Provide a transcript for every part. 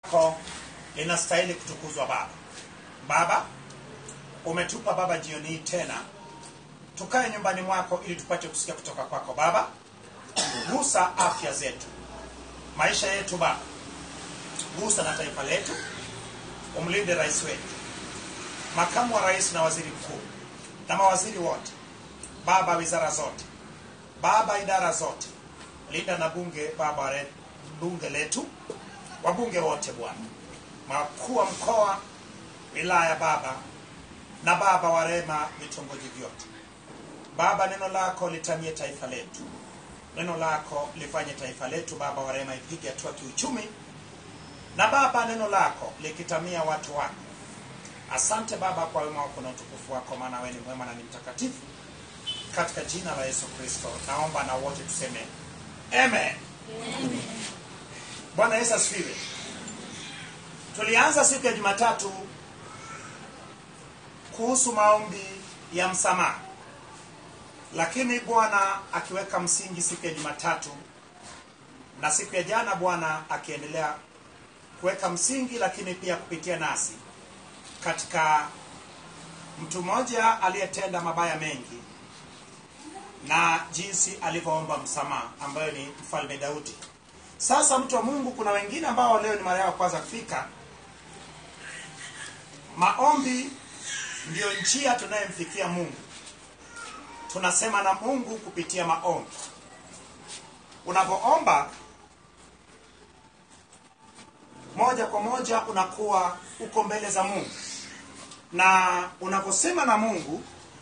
lako linastahili kutukuzwa Baba. Baba, umetupa Baba jioni hii tena tukae nyumbani mwako ili tupate kusikia kutoka kwako Baba. Gusa afya zetu, maisha yetu Baba, gusa na taifa letu, umlinde rais wetu, makamu wa rais na waziri mkuu na mawaziri wote Baba, wizara zote Baba, idara zote, linda na bunge Baba, re- bunge letu, wabunge wote Bwana, makuu wa mkoa, wilaya Baba, na Baba warema vitongoji vyote Baba, neno lako litamie taifa letu, neno lako lifanye taifa letu Baba warema ipige hatua kiuchumi, na Baba neno lako likitamia watu wako. Asante Baba kwa wema wako na utukufu wako, maana wewe ni mwema na ni mtakatifu. Katika jina la Yesu Kristo naomba na wote tuseme amen. Bwana Yesu asifiwe. Tulianza siku ya Jumatatu kuhusu maombi ya msamaha, lakini Bwana akiweka msingi siku ya Jumatatu na siku ya jana, Bwana akiendelea kuweka msingi, lakini pia kupitia nasi katika mtu mmoja aliyetenda mabaya mengi na jinsi alivyoomba msamaha ambayo ni mfalme Daudi. Sasa mtu wa Mungu, kuna wengine ambao leo ni mara yao kwanza kufika. Maombi ndiyo njia tunayemfikia Mungu. Tunasema na Mungu kupitia maombi. Unapoomba moja kwa moja unakuwa uko mbele za Mungu, na unaposema na Mungu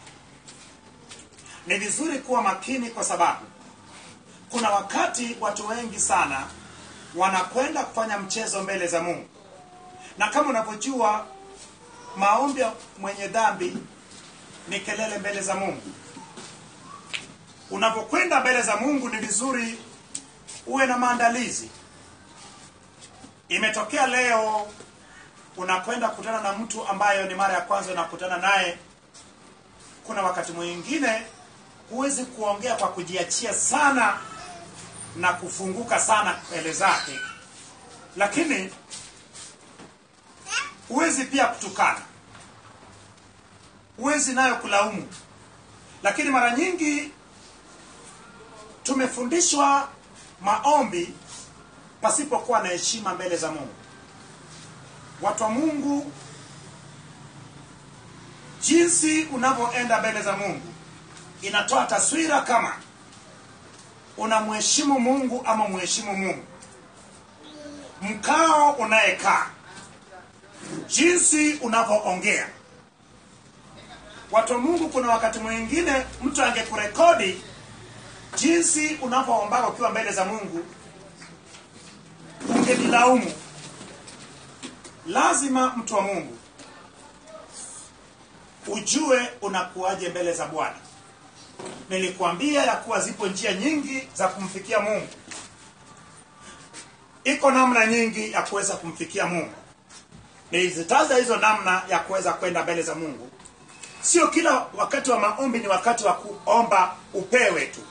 ni vizuri kuwa makini, kwa sababu kuna wakati watu wengi sana wanakwenda kufanya mchezo mbele za Mungu, na kama unavyojua maombi ya mwenye dhambi ni kelele mbele za Mungu. Unapokwenda mbele za Mungu ni vizuri uwe na maandalizi. Imetokea leo unakwenda kukutana na mtu ambayo ni mara ya kwanza unakutana naye. Kuna wakati mwingine huwezi kuongea kwa kujiachia sana na kufunguka sana mbele zake, lakini huwezi pia kutukana, huwezi nayo kulaumu. Lakini mara nyingi tumefundishwa maombi pasipokuwa na heshima mbele za Mungu. Watu wa Mungu, jinsi unavyoenda mbele za Mungu inatoa taswira kama unamheshimu Mungu ama mheshimu Mungu. Mkao unayekaa, jinsi unavyoongea. Watu wa Mungu, kuna wakati mwingine mtu angekurekodi jinsi unavyoomba ukiwa mbele za Mungu, ungelilaumu. Lazima mtu wa Mungu ujue unakuwaje mbele za Bwana. Nilikuambia ya kuwa zipo njia nyingi za kumfikia Mungu. Iko namna nyingi ya kuweza kumfikia Mungu. Nilizitaja hizo namna ya kuweza kwenda mbele za Mungu. Sio kila wakati wa maombi ni wakati wa kuomba upewe tu.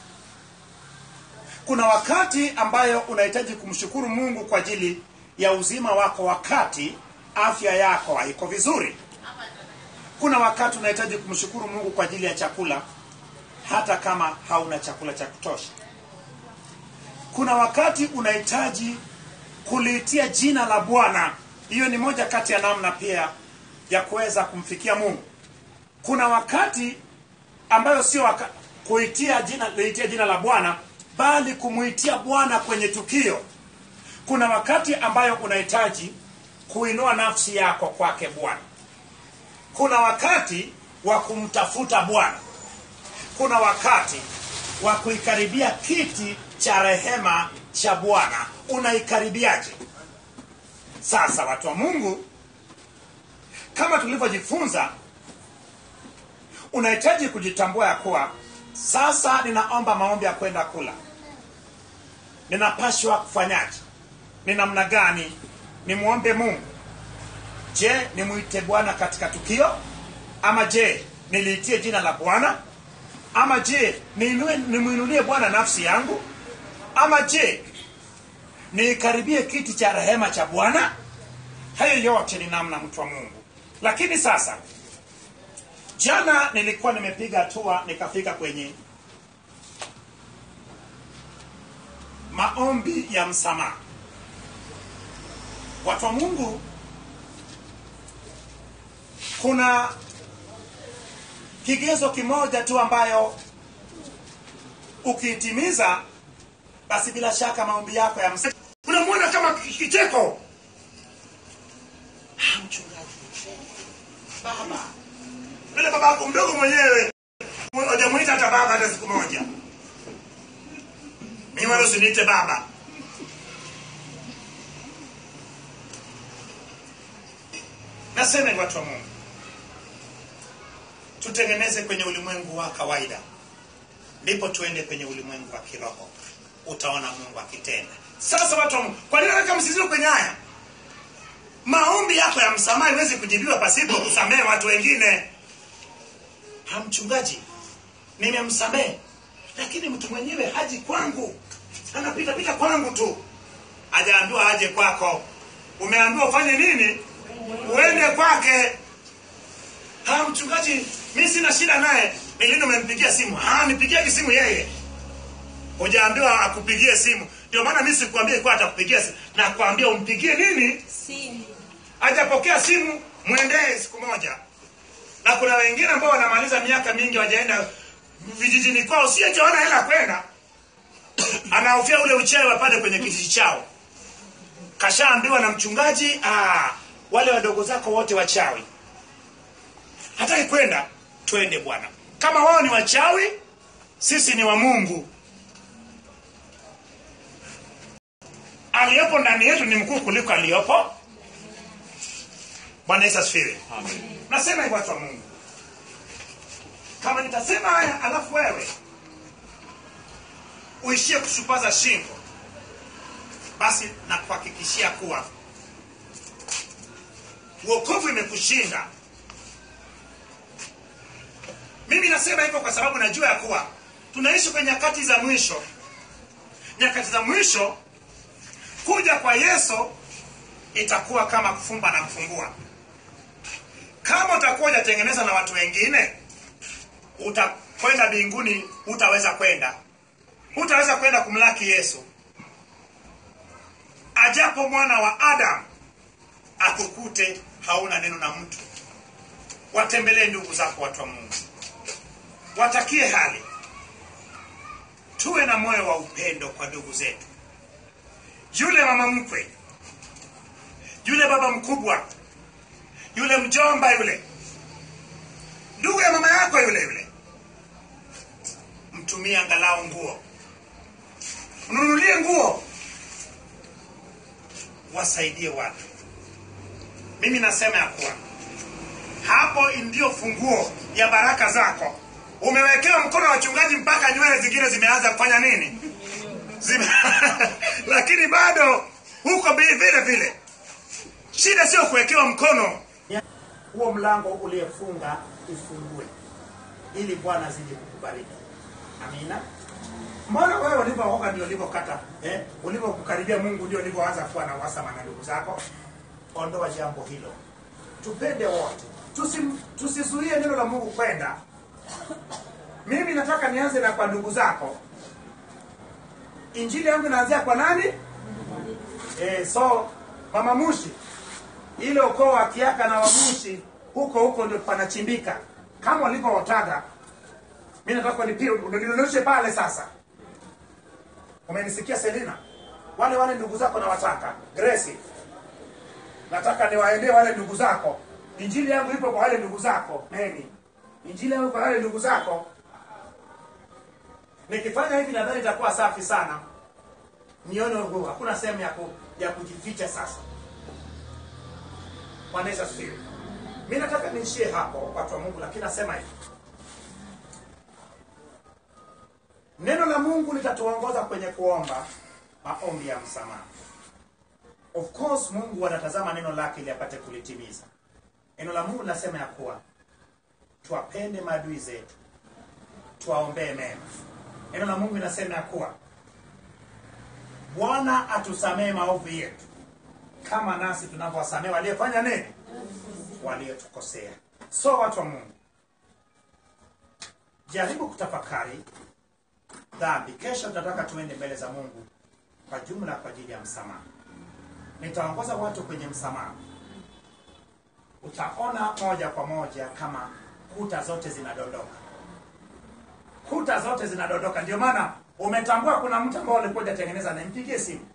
Kuna wakati ambayo unahitaji kumshukuru Mungu kwa ajili ya uzima wako, wakati afya yako haiko vizuri. Kuna wakati unahitaji kumshukuru Mungu kwa ajili ya chakula hata kama hauna chakula cha kutosha. Kuna wakati unahitaji kuliitia jina la Bwana. Hiyo ni moja kati ya namna pia ya kuweza kumfikia Mungu. Kuna wakati ambayo sio waka, kuitia jina liitia jina la Bwana bali kumuitia Bwana kwenye tukio. Kuna wakati ambayo unahitaji kuinua nafsi yako kwake Bwana. Kuna wakati wa kumtafuta Bwana kuna wakati wa kuikaribia kiti cha rehema cha Bwana. Unaikaribiaje? Sasa watu wa Mungu, kama tulivyojifunza, unahitaji kujitambua ya kuwa sasa ninaomba maombi ya kwenda kula, ninapashwa kufanyaje? Ni namna gani nimwombe Mungu? Je, nimwite Bwana katika tukio, ama je niliitie jina la Bwana ama je niinue nimwinulie Bwana nafsi yangu, ama je niikaribie kiti cha rehema cha bwana hayo yote ni namna mtu wa mungu lakini sasa jana nilikuwa nimepiga hatua nikafika kwenye maombi ya msamaha watu wa mungu kuna kigezo kimoja tu ambayo ukiitimiza basi bila shaka maombi yako ya msamaha unamwona kama kicheko Ah, mchungaji baba yule baba yako mdogo mwenyewe hujamwita hata baba hata siku moja mimi wala usiniite baba nasema hivi watu wa mungu tutengeneze kwenye ulimwengu wa kawaida ndipo tuende kwenye ulimwengu wa kiroho utaona mungu akitenda sasa watu wa mungu kwa nini naweka msizio kwenye haya maombi yako ya msamaha iwezi kujibiwa pasipo kusamehe watu wengine ha mchungaji nimemsamehe lakini mtu mwenyewe haji kwangu anapita pita kwangu tu hajaambiwa aje kwako umeambiwa ufanye nini uende kwake ha mchungaji mi sina shida naye nilini umempigia simu ha nipigiaje simu yeye hujaambiwa akupigie simu ndio maana mi sikuambia ikuwa atakupigia simu nakwambia umpigie nini simu hajapokea simu mwendee siku moja na kuna wengine ambao wanamaliza miaka mingi wajaenda vijijini kwao siyejaona hela kwenda anahofia ule uchawi wapande kwenye kijiji chao kashaambiwa na mchungaji ah, wale wadogo zako wote wachawi hataki kwenda twende bwana kama wao ni wachawi sisi ni wa mungu aliyopo ndani yetu ni mkuu kuliko aliyopo bwana yesu asifiwe nasema hivyo watu wa mungu kama nitasema haya alafu wewe uishie kushupaza shingo basi nakuhakikishia kuwa uokovu imekushinda mimi nasema hivyo kwa sababu najua ya kuwa tunaishi kwenye nyakati za mwisho nyakati za mwisho kuja kwa yesu itakuwa kama kufumba na kufungua kama utakuwa ujatengeneza na watu wengine utakwenda mbinguni hutaweza kwenda hutaweza kwenda kumlaki yesu ajapo mwana wa adamu akukute hauna neno na mtu watembelee ndugu zako watu wa mungu watakie hali tuwe na moyo wa upendo kwa ndugu zetu yule mama mkwe yule baba mkubwa yule mjomba yule ndugu ya mama yako yule yule mtumie angalau nguo mnunulie nguo wasaidie watu mimi nasema ya kuwa hapo ndio funguo ya baraka zako umewekewa mkono wa wachungaji mpaka nywele zingine zimeanza kufanya nini Zime... lakini bado huko bi- vile vile shida sio kuwekewa mkono huo mlango uliyefunga ufungue ili bwana azidi kukubariki amina mbona wewe ulivyooga ndio ulivyokata eh? ulivyokukaribia mungu ndio ulivyoanza kuwa na wasama na ndugu zako ondoa jambo hilo tupende wote Tusim- tusizuie neno la mungu kwenda mimi nataka nianze na kwa ndugu zako injili yangu inaanzia kwa nani eh, so mama mushi ile ukoo wa kiaka na wamushi huko huko ndio panachimbika kama ulivyootaga mi nataka nidondoshe pale sasa umenisikia selina wale wale ndugu zako nawataka gresi nataka niwaendee wale ndugu zako injili yangu ipo kwa wale ndugu zako meni injili yangu kwa wale ndugu zako nikifanya hivi nadhani itakuwa safi sana nione huu hakuna sehemu ya, ku, ya kujificha sasa Bwana Yesu asifiwe mi nataka niishie hapo watu wa mungu lakini nasema hivi neno la mungu litatuongoza kwenye kuomba maombi ya msamaha of course mungu anatazama neno lake ili apate kulitimiza neno la mungu linasema ya kuwa tuwapende maadui zetu tuwaombee mema neno la mungu linasema ya kuwa bwana atusamee maovu yetu kama nasi tunavyowasamee waliofanya nini waliotukosea so watu wa mungu jaribu kutafakari dhambi kesho tunataka tuende mbele za mungu kwa jumla kwa ajili ya msamaha nitaongoza watu kwenye msamaha utaona moja kwa moja kama kuta zote zinadondoka kuta zote zinadondoka ndio maana umetambua kuna mtu ambao ulikuwa hujatengeneza na mpigie simu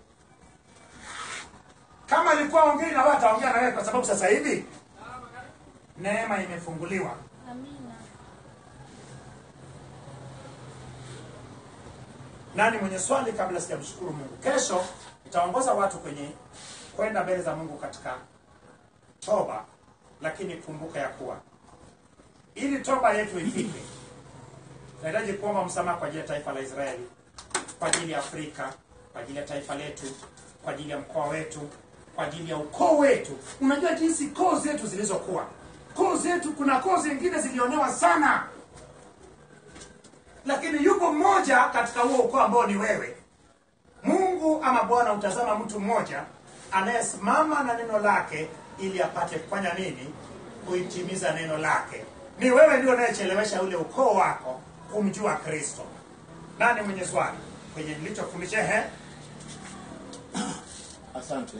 kama alikuwa ongei na wewe ataongea na wewe kwa sababu sasa hivi neema imefunguliwa Amina. nani mwenye swali kabla sijamshukuru mungu kesho itaongoza watu kwenye kwenda mbele za mungu katika toba lakini kumbuka ya kuwa ili toba yetu ifike tunahitaji kuomba msamaha kwa ajili ya taifa la israeli kwa ajili ya afrika kwa ajili ya taifa letu kwa ajili ya mkoa wetu kwa ajili ya ukoo wetu unajua jinsi koo zetu zilizokuwa koo zetu kuna koo zingine zilionewa sana lakini yupo mmoja katika huo ukoo ambao ni wewe mungu ama bwana utazama mtu mmoja anayesimama na neno lake ili apate kufanya nini kuitimiza neno lake ni wewe ndio unayechelewesha ule ukoo wako kumjua kristo nani mwenye swali kwenye nilichofundisha he Asante.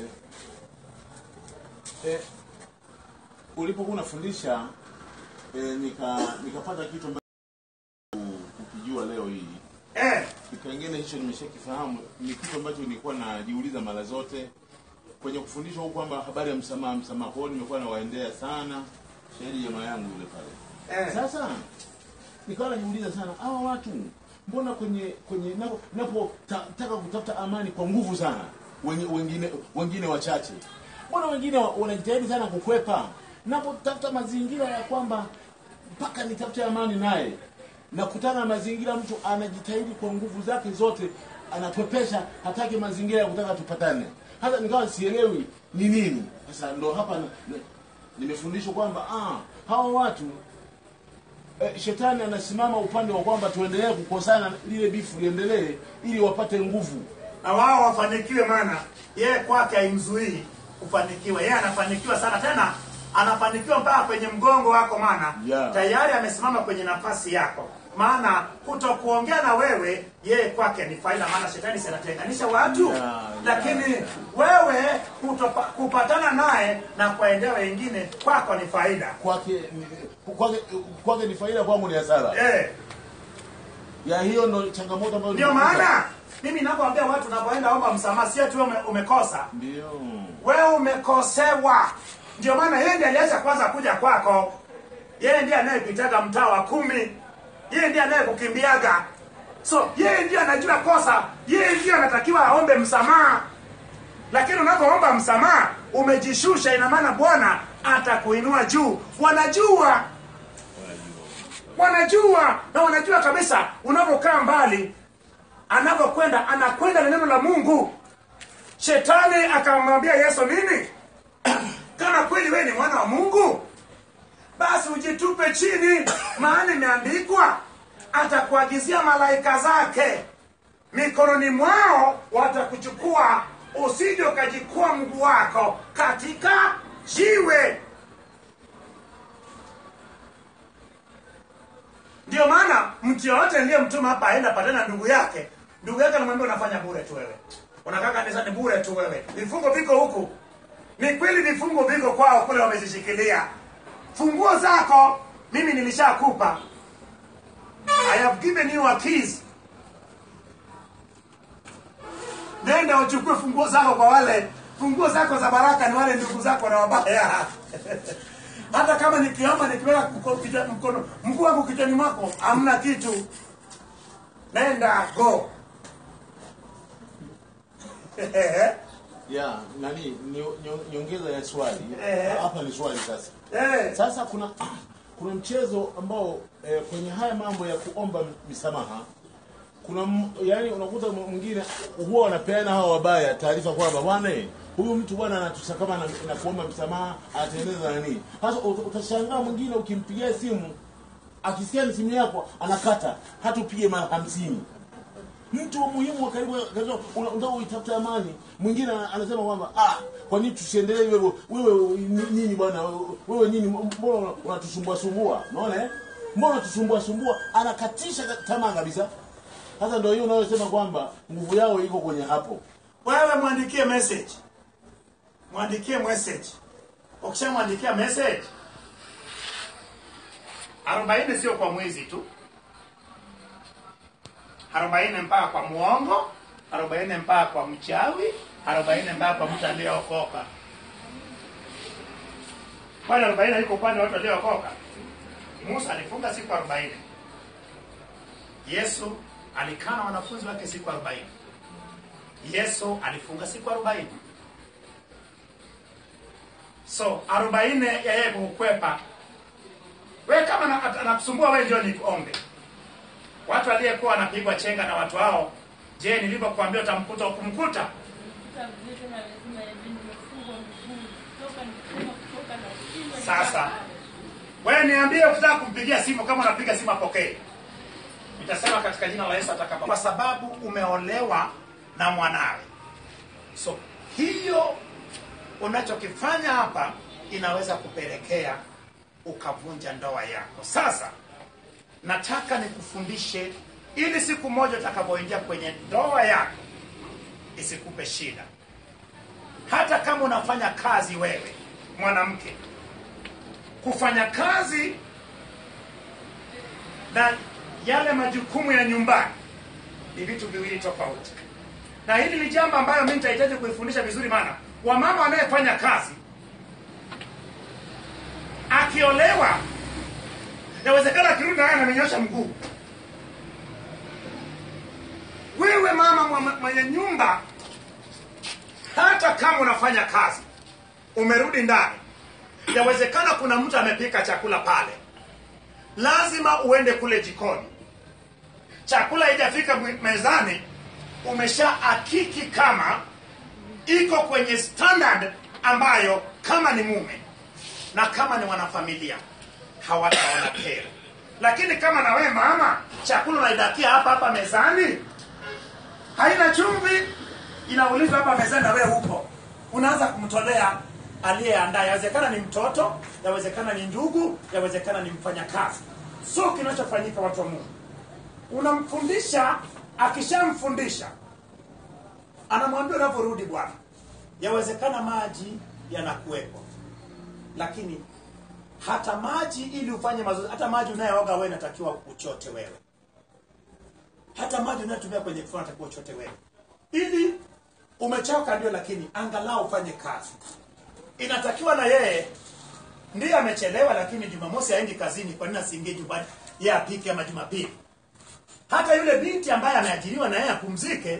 Eh, ulipokuwa unafundisha eh, nika nikapata kitu ambacho ukijua leo hii eh, kipengele hicho nimeshakifahamu. Ni kitu ambacho nilikuwa najiuliza mara zote kwenye kufundishwa huku kwamba habari ya msamaha, msamaha. Kwa hiyo nimekuwa nawaendea sana shahidi jamaa yangu yule pale eh. sasa nikawa najiuliza sana hawa watu mbona kwenye kwenye napo, napo ta, taka kutafuta amani kwa nguvu sana wenye, wengine wengine wachache mbona wengine wa- wanajitahidi sana kukwepa napotafuta mazingira ya kwamba mpaka nitafute amani naye nakutana na mazingira mtu anajitahidi kwa nguvu zake zote anakwepesha hataki mazingira ya kutaka tupatane hata nikawa sielewi ni nini sasa ndo hapa na- na- nimefundishwa kwamba ah, hawa watu eh, shetani anasimama upande wa kwamba tuendelee kukosana lile bifu liendelee ili wapate nguvu na wao wafanikiwe maana yeye kwake haimzuii kufanikiwa yeye anafanikiwa sana tena anafanikiwa mpaka kwenye mgongo wako maana Yeah. tayari amesimama kwenye nafasi yako maana kutokuongea na wewe yeye kwake ni faida maana shetani si anatenganisha watu Yeah, yeah, lakini yeah. wewe kutopa, kupatana naye na kuwaendea wengine kwako ni faida kwake ni- kwake kwake ni faida kwangu ni hasara eh. ya hiyo ndo changamoto ambayo ndio nimekuta. maana mimi ninapoambia watu unapoenda omba msamaha si ati wewe ume, umekosa ndio wewe umekosewa ndio maana yeye ndiye aliacha kwanza kuja kwako yeye ndiye anayekuitaga mtaa wa kumi yeye ndiye anayekukimbiaga so yeye ndiye anajua kosa yeye ndiye anatakiwa aombe msamaha lakini unapoomba msamaha umejishusha ina maana bwana atakuinua juu wanajua wanajua na wanajua kabisa unapokaa mbali anapokwenda anakwenda na neno la mungu shetani akamwambia yesu nini kama kweli wewe ni mwana wa mungu basi ujitupe chini maana imeandikwa atakuagizia malaika zake mikononi mwao watakuchukua usije ukajikua mguu wako katika jiwe ndio maana mtu yoyote aliyemtuma hapa aenda patana na ndugu yake ndugu yake anamwambia unafanya bure tu wewe unakaa kanisani bure tu wewe vifungo viko huku ni kweli vifungo viko kwao kule wamezishikilia funguo zako mimi nilishakupa i have given you a keys nenda uchukue funguo zako kwa wale funguo zako za baraka ni wale ndugu zako na wabaya hata kama nikiomba nikiweka mko- kichwa- mkono mguu wangu kichwani mwako hamna kitu nenda go ya nani nyo- nyo- nyongeza ya swali Eh. hapa ni swali sasa Eh, sasa kuna kuna mchezo ambao eh, kwenye haya mambo ya kuomba misamaha kuna m- yani unakuta m- mwingine huwa wanapeana hawa wabaya taarifa kwamba bwana eh, huyu mtu bwana anatusakama na, na kuomba msamaha anatengeneza nani sasa ut- utashangaa mwingine ukimpigia simu akisikia ni simu yako anakata hata upige mara hamsini mtu wa muhimu wa karibu akasema, una- unataka uitafute amani mwingine anasema kwamba ah kwa nini tusiendelee hivyo wewe ni- nini bwana wewe nini mbona unatusumbua sumbua unaona eh mbona unatusumbua sumbua anakatisha tamaa kabisa sasa ndio hiyo unayosema kwamba nguvu yao iko kwenye hapo wewe mwandikie message mwandikie message ukishamwandikia message arobaini sio kwa mwizi tu arobaini mpaka kwa muongo arobaini mpaka kwa mchawi arobaini mpaka kwa mtu aliyeokoka kwani arobaini haiko upande wa watu waliokoka musa alifunga siku arobaini yesu alikaa na wanafunzi wake siku arobaini yesu alifunga siku arobaini so arobaini ya yeye kukwepa we kama na- anakusumbua we ndio nikuombe watu aliyekuwa wanapigwa chenga na watu hao je nilivyokuambia utamkuta ukumkuta Sasa. wewe niambie ukitaka kumpigia simu kama unapiga simu apokee nitasema katika jina la yesu atakapo kwa sababu umeolewa na mwanawe so hiyo unachokifanya hapa inaweza kupelekea ukavunja ndoa yako sasa nataka nikufundishe ili siku moja utakapoingia kwenye ndoa yako isikupe shida hata kama unafanya kazi wewe mwanamke kufanya kazi na yale majukumu ya nyumbani ni vitu viwili tofauti na hili ni jambo ambayo mi nitahitaji kuifundisha vizuri maana wamama wanayefanya kazi akiolewa inawezekana akirudi naye anamenyosha mguu wewe mama mwa- mwenye nyumba hata kama unafanya kazi umerudi ndani yawezekana kuna mtu amepika chakula pale lazima uende kule jikoni chakula haijafika mwe- mezani umesha akiki kama iko kwenye standard ambayo kama ni mume na kama ni wanafamilia hawataona kero lakini kama na wewe mama chakula unaidakia hapa hapa mezani haina chumvi inaulizwa hapa mezani na wewe huko unaanza kumtolea aliyeandaa yawezekana ni mtoto yawezekana ni ndugu yawezekana ni mfanyakazi so kinachofanyika watu wa mungu unamfundisha akishamfundisha anamwambia unavyorudi bwana yawezekana maji yanakuwepo lakini hata maji ili ufanye mazoezi hata maji unayooga wewe inatakiwa uchote wewe hata maji unayotumia kwenye kifua natakiwa uchote wewe ili umechoka ndio lakini angalau ufanye kazi inatakiwa na yeye ndiye amechelewa lakini jumamosi aendi kazini kwa nini asiingie nyumbani yeye apike ama jumapili hata yule binti ambaye ameajiriwa na yeye apumzike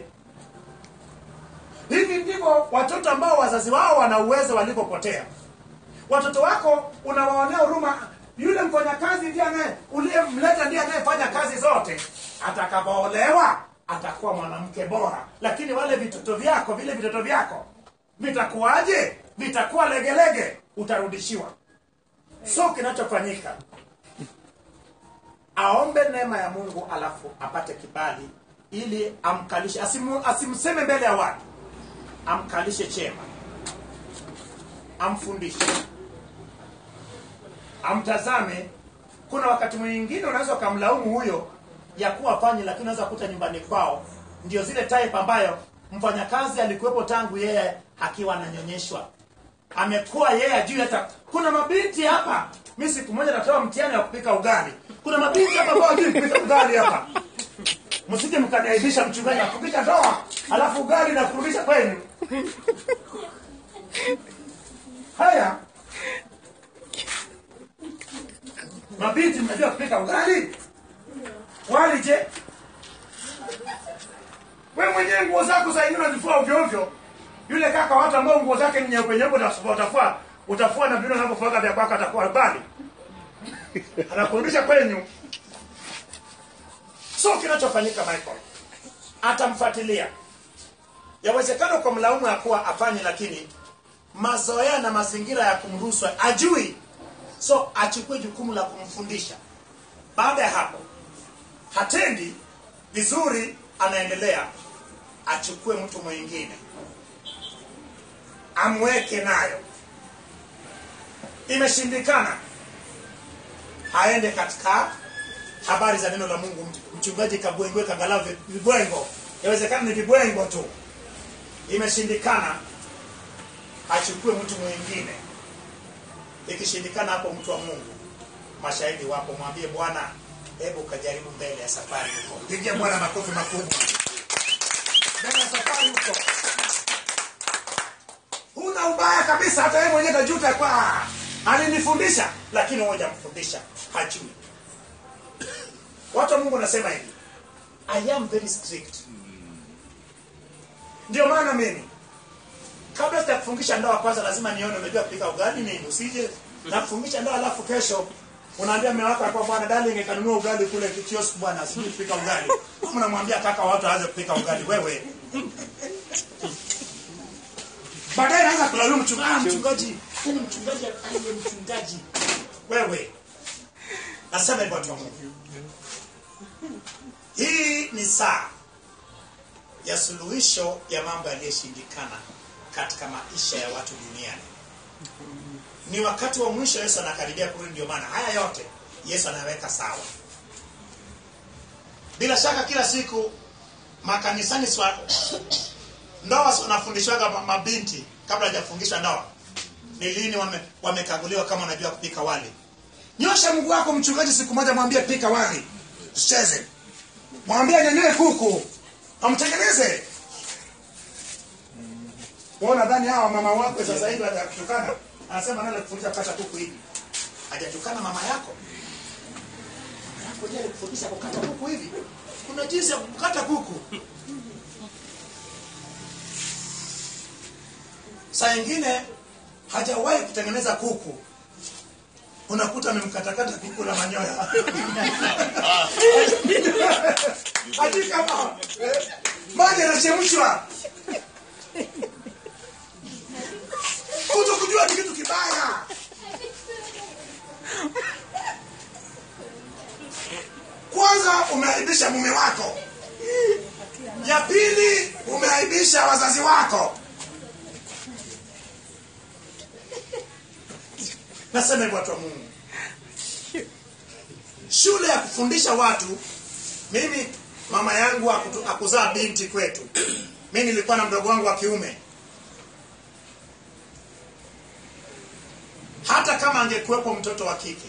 hivi ndivyo watoto ambao wazazi wao wana uwezo walivyopotea watoto wako unawaonea huruma yule mfanyakazi ndiye anaye uliyemleta ndiye anayefanya kazi zote atakapoolewa atakuwa mwanamke bora lakini wale vitoto vyako vile vitoto vyako vitakuwaje vitakuwa legelege utarudishiwa so kinachofanyika aombe neema ya mungu alafu apate kibali ili amkalishe asimu, asimseme mbele ya watu amkalishe chema amfundishe amtazame kuna wakati mwingine unaweza ukamlaumu huyo ya kuwa fanyi lakini unaweza kuta nyumbani kwao ndio zile type ambayo mfanyakazi alikuwepo tangu yeye akiwa ananyonyeshwa amekuwa yeye ajui hata kuna mabinti hapa mi siku moja natoa mtihani wa kupika ugali kuna mabinti hapa ambao hajui kupika ugali hapa msije mkaniaibisha mchungaji na kupika ndoa alafu ugali na kurudisha kwenu haya mabinti mnajua kupika ugali wali je we mwenyewe nguo zako za ingine unazifua ovyo ovyo yule kaka watu ambao nguo zake ni nyeupe nyeupe utafua utafua utafua na vile unavyofuaga vya kwako atakuwa bali anakurudisha kwenyu so kinachofanyika michael atamfuatilia yawezekana kwa mlaumu ya kuwa afanye lakini mazoea na mazingira ya kumruhusu ajui so achukue jukumu la kumfundisha baada ya hapo hatendi vizuri anaendelea achukue mtu mwingine amweke nayo imeshindikana aende katika habari za neno la mungu mchungaji kabwengwe kangalau vi- vibwengo inawezekana ni vibwengo tu imeshindikana achukue mtu mwingine ikishindikana hapo mtu wa mungu mashahidi wapo mwambie bwana hebu ukajaribu mbele ya safari huko pigia bwana makofi makubwa mbele ya safari huko huna ubaya kabisa hata yeye mwenyewe kajuta kwa alinifundisha lakini moja mfundisha hajui watu wa mungu wanasema hivi i am very strict ndio maana mimi kabla sitakufungisha ndoa kwanza lazima nione unajua kupika ugali nini usije nakufungisha ndoa alafu kesho unaambia mume wako hapa bwana darling kanunua ugali kule kiosk bwana sijui kupika ugali kama unamwambia kaka watu aanze kupika ugali wewe baadaye naanza kulaumu mchungaji ah, mchungaji yani mchungaji aliye mchungaji wewe nasema hivyo watu wa Mungu hii ni saa ya suluhisho ya mambo yaliyoshindikana katika maisha ya watu duniani ni wakati wa mwisho yesu anakaribia kurudi ndio maana haya yote yesu anaweka sawa bila shaka kila siku makanisani swa, ndoa wanafundishwaga ma- mabinti kabla hajafungishwa ndoa ni lini wame- wamekaguliwa kama unajua kupika wali nyosha mguu wako mchungaji siku moja mwambie pika wali usicheze mwambie anyanyue kuku amtengeneze wewe nadhani hawa mama wako sasa hivi hajakutukana anasema nani alikufundisha kukata kuku hivi hajatukana mama yako mama yako ndiye alikufundisha kukata kuku hivi kuna jinsi ya kukata kuku saa ingine hajawahi kutengeneza kuku unakuta amemkatakata kuku la manyoya hadi kama eh, maji yanachemshwa kuto kujua ni kitu kibaya kwanza umeaibisha mume wako ya pili umeaibisha wazazi wako nasema hivyo watu wa mungu shule ya kufundisha watu mimi mama yangu akutu- akuzaa binti kwetu mi nilikuwa na mdogo wangu wa kiume hata kama angekuwepo mtoto wa kike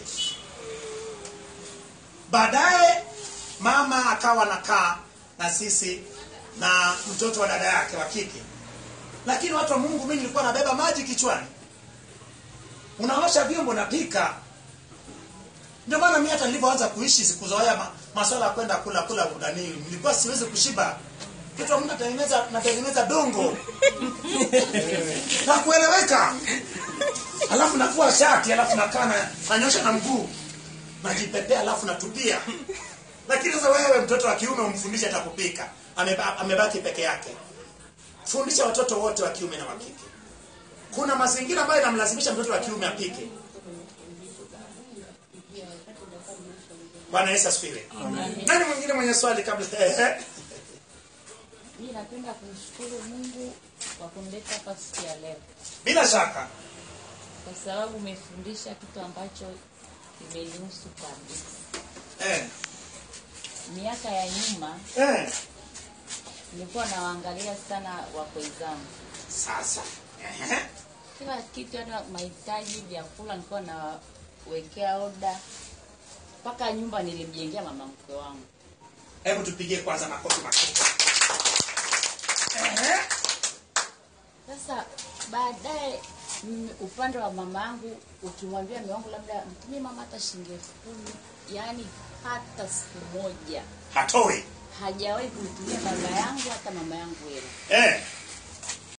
baadaye mama akawa nakaa na sisi na mtoto wa dada yake wa kike lakini watu wa mungu mi nilikuwa nabeba maji kichwani unaosha vyombo napika ndio maana mi hata nilivyoanza kuishi sikuzoea ma, maswala ya kwenda kula kula udani nilikuwa siwezi kushiba kitu wa Mungu natengeneza natengeneza dongo na kueleweka alafu navua shati alafu nakaa na- nanyosha na mguu najipepea alafu natupia lakini sasa wewe mtoto wa kiume umfundishe hata kupika Ameba- amebaki peke yake fundisha watoto wote wa kiume na wa kike kuna mazingira ambayo inamlazimisha mtoto wa kiume apike bwana yesu asifiwe nani mwingine mwenye swali kabla Ehe. Mi napenda kumshukuru Mungu kwa kunileta hapa siku ya leo, bila shaka kwa sababu umefundisha kitu ambacho kimenihusu kabisa. eh. Miaka ya nyuma Eh. nilikuwa nawaangalia sana wakwe zangu, sasa Ehe. kila kitu, hata mahitaji, vyakula nilikuwa nawekea oda, mpaka nyumba nilimjengea mama mkwe wangu. hebu tupigie kwanza makofi makubwa Ehe. Sasa baadaye mm, upande wa mama yangu ukimwambia mume wangu labda mtumie mama hata shilingi elfu kumi yaani hata siku moja hatoi hajawahi kumtumia baba yangu hata mama yangu hela eh.